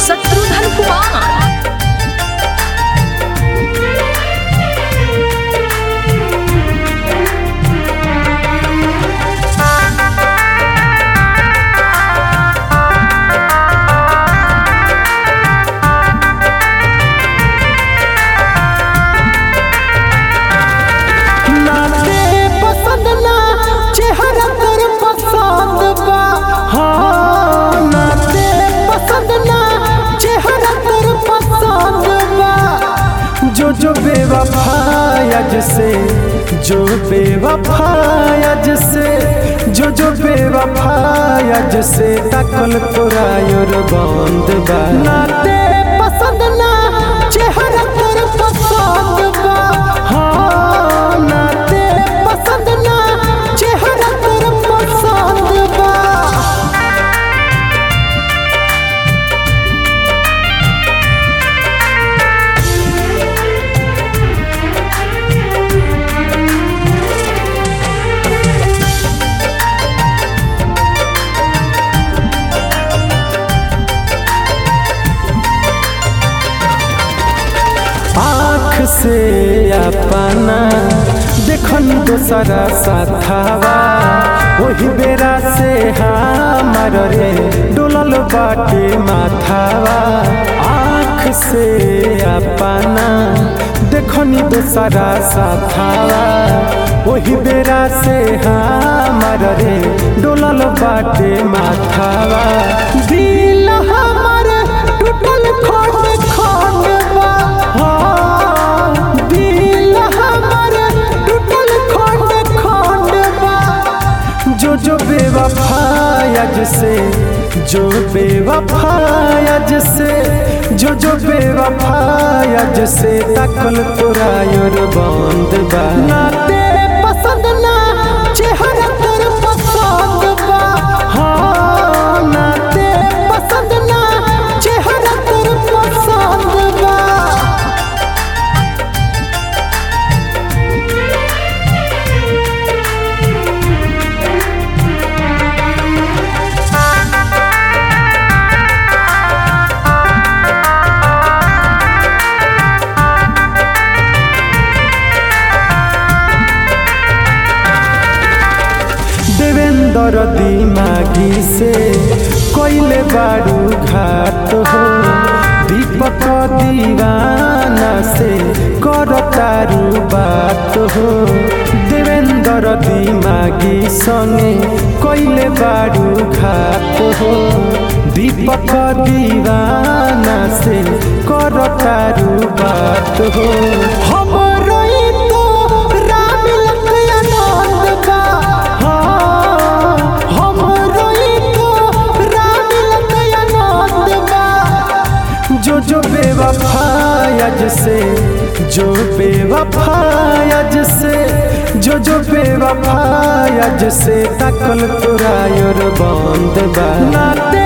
शत्रुघ्न कुमार नाचे पसंद ना चेहरा तर पसंद बा हाँ नाचे पसंद ना चेहरा तर पसंद बा जो जो बेवफायज से जो बेवफायज से जो जो बेवफायज से तकल तोरा योर बंद बा नाचे पसंद ना चेहरा तर पसंद बा हाँ नाते पसंद ना चेहरा तर पसंद बा आँख से अपना देखन दोसरा साथावा वही बेरा से हमार रे डोलल बाटे माथावा आँख से अपना देखनी दोसरा साथावा वही बेरा से हमार रे डोलल बाटे माथावा दिल हमार टूटल खंड खंड बा हाँ, दिल हमार टूटल खंड खंड बा जो जो बेवफायज से जो बेवफायज से जो जो बेवफायज से तकल तोरा योर बंद बा नाते पसंद ना चेहरा तर पसंद बा हाँ नाते पसंद ना चेहरा तर पसंद बा देवेंद्र दिमागी से कोइले बारू घाट हो दीपक दीवाना से कर तारू बात हो देवेंद्र दिमागी संगे कोइले बारू घाट हो दीपक दीवाना से कर तारू बात हो हम रोई तो राम लखनऊ बा हाँ, हम रोई तो राम लखनऊ बा जो जो बेवफायज से जो बेवफायज से जो जो बेवफायज से तकल तोरा योर बंद बा नाते